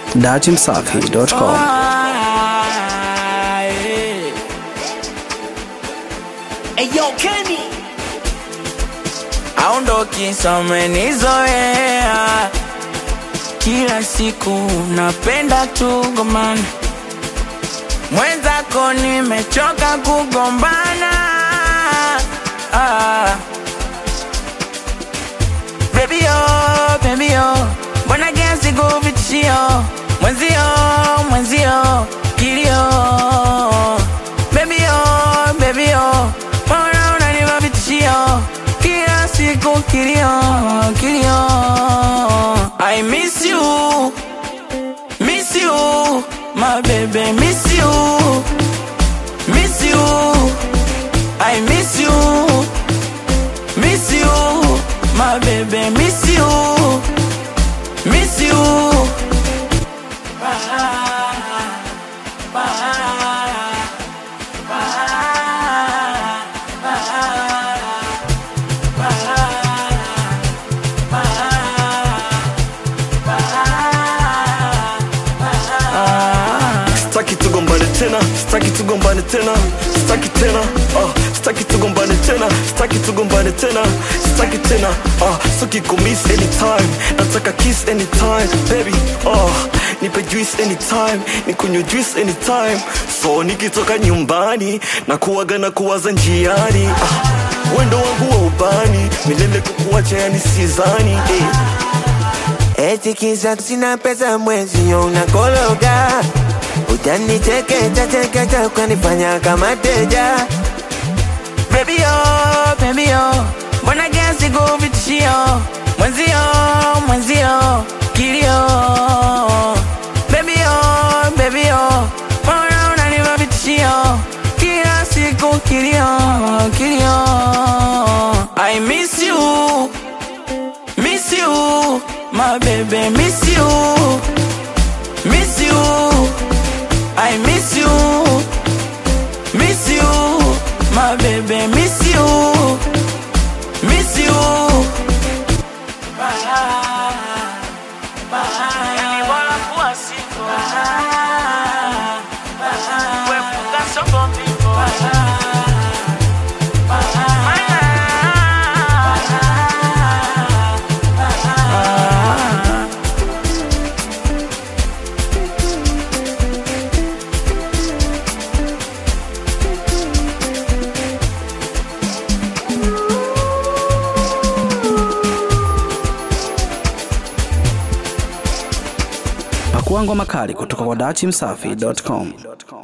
datimsafi.com. Eyo Kenny aondoki samenizoea kila siku napenda tugomana mwenzako nimechoka kugombana ah. Baby yo, baby yo, mbona kiasi kuvitishio mwenzio, mwenzio kilio. Baby yo, baby yo, mbona unanipa vitishio kila siku kilio, kilio. I miss you, miss you, my baby, miss you, miss you, I miss you. Miss you, my baby, miss you, miss you. Staki tugombane tena, staki tugombane tena, staki tena, ah, staki tugombane tena, staki tugombane tena, staki tena, ah, staki kumiss anytime, nataka kiss anytime, baby, ah, nipe juice anytime, nikunywe juice anytime, so nikitoka nyumbani na kuwaga na kuwaza njiani, ah, wendo wangu wa ubani, milele kukuacha yani sizani, eh. Eti kisa sina pesa mwezi yo unakologa Utanichekecha chekecha ukanifanya kama teja Baby yo, baby yo, mbona kiasi kuvitishio mwenzio, mwenzio kilio. Baby yo, baby yo, mbona unanipa vitishio kila siku kilio, kilio. I miss you, miss you, my baby, miss you, miss you, I miss you. Miss you, my baby, miss you, miss you. Yani bora kuwa single. Kuepuka soko mbingo. Maana- Pakua ngoma kali kutoka kwa datimsafi.com.